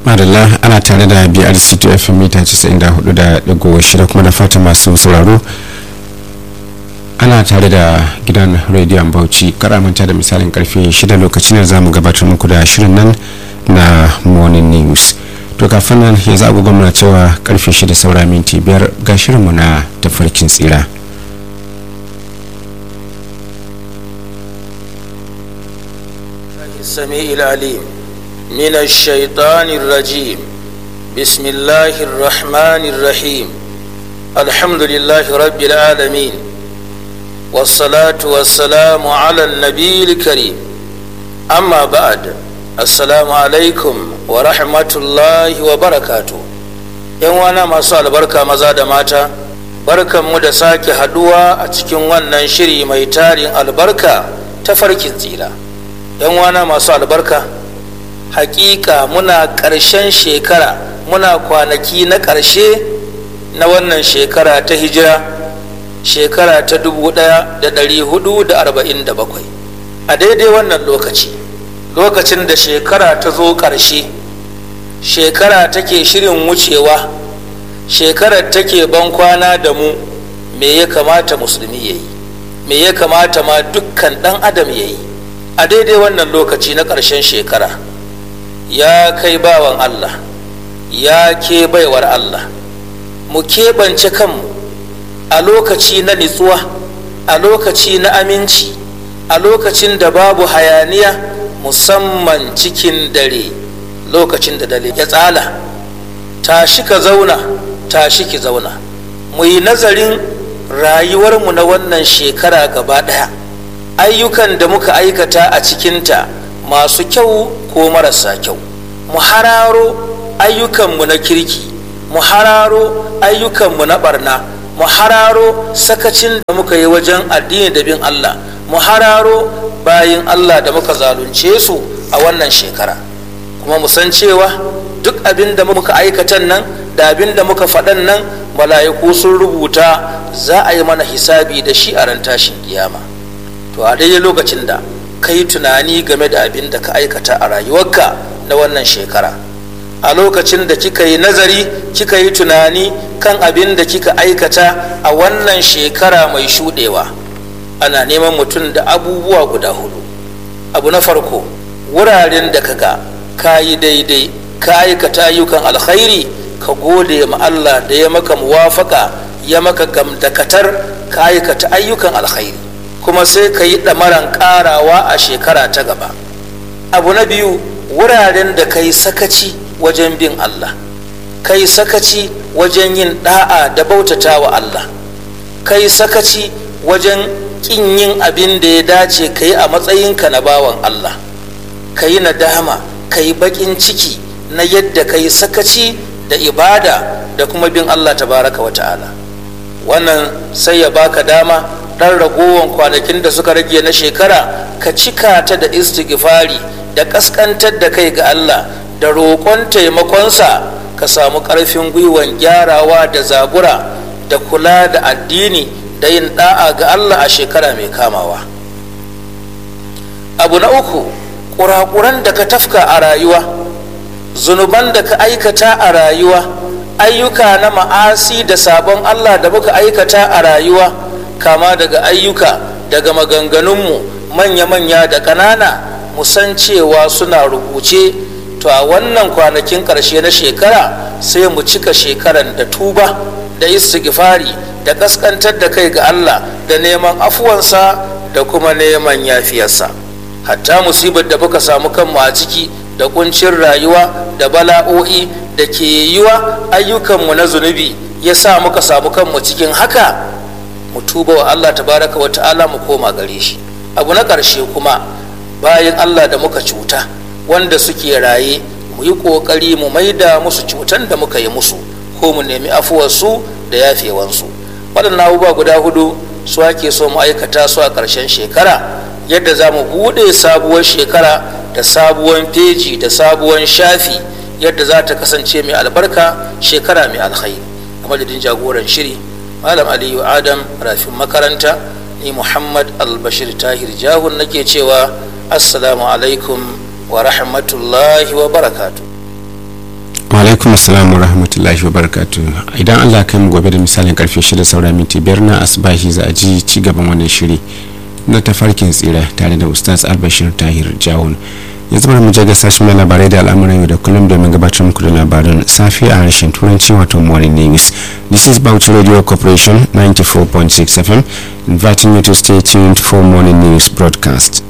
madalla ana tare da brc to fm mita 94.6 kuma da fata masu sauraro ana tare da gidan rediyon bauchi karamanta da misalin karfe 6 lokacin da za mu gabatar muku da shirin nan na morning news to kafin nan yanzu agogon muna cewa karfe 6 saura minti biyar ga shirinmu na tafarkin tsira السميع العليم من الشيطان الرجيم بسم الله الرحمن الرحيم الحمد لله رب العالمين والصلاة والسلام على النبي الكريم أما بعد السلام عليكم ورحمة الله وبركاته yan wana masu albarka maza da mata barkanmu da sake haduwa a cikin wannan shiri mai tarin albarka ta farkin tsira yan wana masu albarka hakika muna ƙarshen shekara muna kwanaki na ƙarshe na wannan shekara ta hijira shekara ta 1447 a daidai wannan lokaci lokacin da shekara ta zo ƙarshe shekara take shirin wucewa shekarar take ban kwana da mu me ya kamata musulmi ya yi me ya kamata ma dukkan ɗan adam ya yi a daidai wannan lokaci na ƙarshen shekara ya kai bawan Allah ya ke baiwar Allah mu keɓance kanmu a lokaci na nitsuwa a lokaci na aminci a lokacin da babu hayaniya musamman cikin dare lokacin da dare ya tsala tashi ka zauna tashi ki zauna mu yi nazarin rayuwarmu na wannan shekara gaba ɗaya ayyukan da muka aikata a cikinta masu kyau ko marasa kyau mu hararo ayyukanmu na kirki mu hararo ayyukanmu na barna mu hararo sakacin da muka yi wajen addini da bin Allah mu hararo bayin Allah da muka zalunce su a wannan shekara kuma mu san cewa duk abin da muka aikatan nan da abin da muka faɗan nan mala'iku sun rubuta za a yi mana hisabi da shi a ran tashin kiyama to a daidai lokacin da ka yi tunani game da abin da ka aikata a rayuwarka na wannan shekara a lokacin da kika yi nazari kika yi tunani kan abin da kika aikata a wannan shekara mai shuɗewa ana neman mutum da abubuwa guda hudu abu na farko wuraren da kaga ka yi daidai ka aikata ayyukan alkhairi ka gode ma Allah da ya maka muwafaka ya maka gamdakatar ka aikata ayyukan alkhairi kuma sai ka yi ɗamaran ƙarawa a shekara ta gaba abu na biyu wuraren da ka yi sakaci wajen bin Allah ka yi sakaci wajen yin ɗa'a da bautata wa Allah ka yi sakaci wajen ƙin yin abin da ya dace ka yi a matsayinka na bawan Allah ka yi nadama ka yi baƙin ciki na yadda ka yi sakaci da ibada da kuma bin Allah tabaraka wa ta'ala wannan sai ya baka dama ɗan ragowar kwanakin da suka rage na shekara ka cika ta da istighfari da ƙasƙantar da kai ga Allah da roƙon taimakonsa ka samu ƙarfin gwiwan gyarawa da zabura da kula da addini da yin ɗa'a ga Allah a shekara mai kamawa abu na uku ƙuraƙuran da ka tafka a rayuwa zunuban da ka aikata a rayuwa ayyuka na ma'asi da sabon Allah da muka aikata a rayuwa kama daga ayyuka daga maganganunmu manya-manya da ƙanana musan cewa suna rubuce to a wannan kwanakin ƙarshe na shekara sai mu cika shekaran da tuba da istighfari da ƙasƙantar da kai ga Allah da neman afuwansa da kuma neman yafiyarsa hatta musibar da muka samu kanmu a ciki da kuncin rayuwa da bala'o'i da ke yiwa ayyukanmu na zunubi ya sa muka samu kanmu cikin haka mu tuba wa Allah tabaraka wa ta'ala mu koma gare shi abu na ƙarshe kuma bayan Allah da muka cuta wanda suke raye mu yi ƙoƙari mu maida musu cutan da muka yi musu ko mu nemi afuwarsu da yafewansu waɗannan abubuwa guda hudu su ake so mu aikata su a ƙarshen shekara yadda za mu buɗe sabuwar shekara da sabuwar feji da sabuwar shafi yadda za ta kasance mai albarka shekara mai alkhairi a madadin jagoran shiri malam aliyu adam rafin makaranta ni muhammad albashir tahir jahun nake cewa assalamu alaikum wa rahmatullahi wa barakatu alaikum assalam wa rahmatullahi wa barakatu idan allah kai mu gobe da misalin karfe 6 saura minti biyar na asibahi za a ji ci gaban wannan shiri na tafarkin tsira tare da ustaz albashir tahir jawon yanzu bari mu je ga sashen mai labarai da al'amuran yau da kullum domin gabatar muku da labaran safi a harshen turanci wato morning news this is bauchi radio corporation 94.6 fm inviting you to stay tuned for morning news broadcast